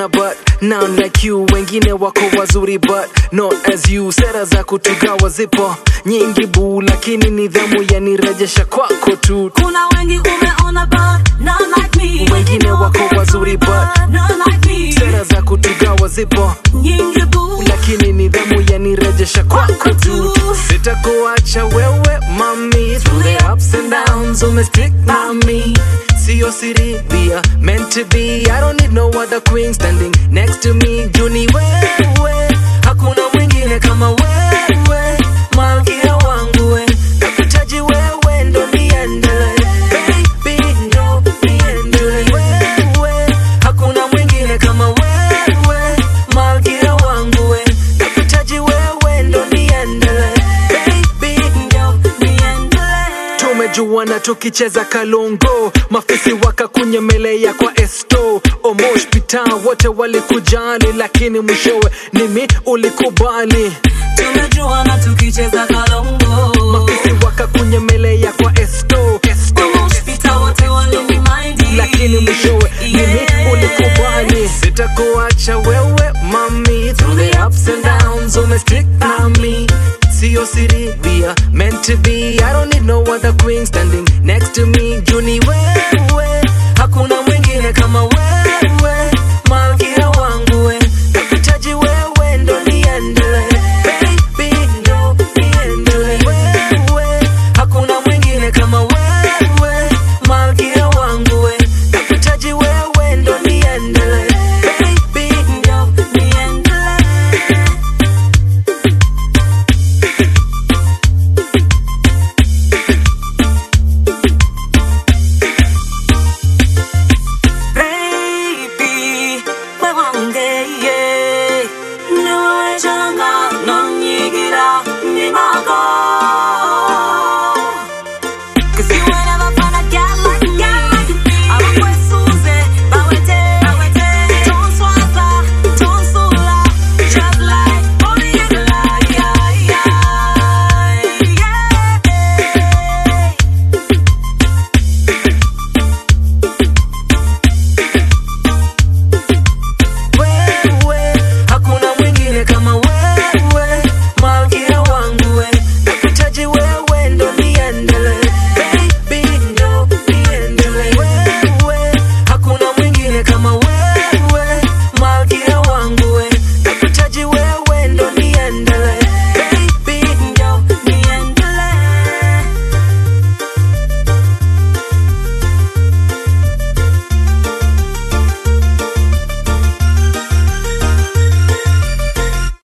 una but none like you wengine wako wazuri but not as you sera za kutugawa zipo nyingi buu lakini nidhamu yanirejesha kwako tu kuna wengi umeona but none like me wengine wako wazuri but none like me sera za kutugawa zipo nyingi boo lakini nidhamu yanirejesha kwako tu sitakuacha wewe mami through the ups and downs umestick by me siyo siri we are meant to be i don't need no other queen standing next to me juni wewe hakuna mwingine kama wewe malkia wangu we nakuhitaji wewe ndo niendele baby ndo niendele wewe hakuna mwingine kama wewe malkia wangu we nakuhitaji wewe ndo niendele baby ndo niendelee tumejuana tukicheza kalongo mafisi wakakunyemelea kwa esto omosh pita wote walikujali lakini mwishowe nimi ulikubali tumejuana tukicheza kalongo mafisi wakakunyemelea kwa esto esto Hospita wote walinimind lakini mwishowe nimi Yeah. ulikubali sitakuacha wewe mami through the ups and downs umestick na me siyo siri we are meant to be i don't need no other queen standing